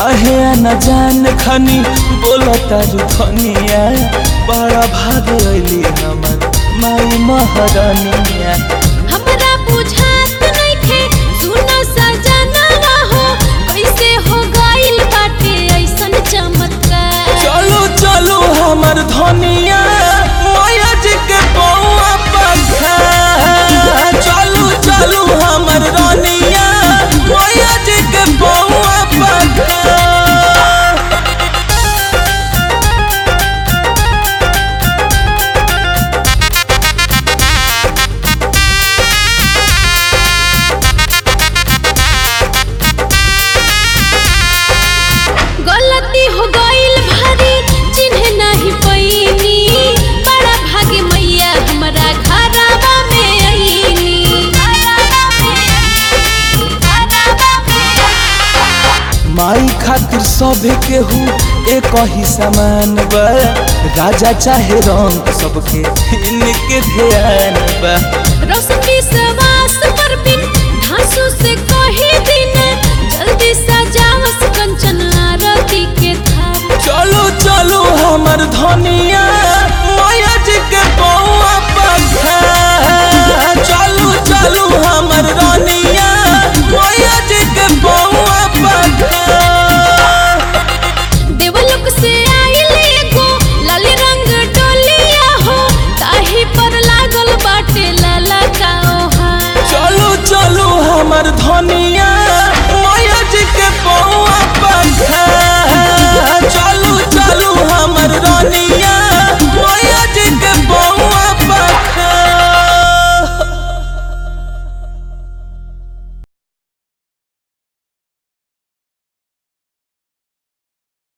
काहे न जान खनी बोला तारू धनिया बड़ा भाग अली हमर माई महारानिया हमरा बुझात नइखे सुनो सजनवा हो कैसे हो गइल बाटे ऐसन चमत्कार चलो चलो हमर धनिया माया जी के बउआ पखा चलो चलो हमर रानिया माया जी के बउआ पखा गलती हो गइल भारी चिन्ह नहीं पैनी बड़ा भाग्य मैया हमरा घरवा में आईनी माई खातिर सभे केहू एक ही समान बा राजा चाहे रंग सबके इनके ध्यान बा रोशनी सवास पर बिन धांसू से कही दिन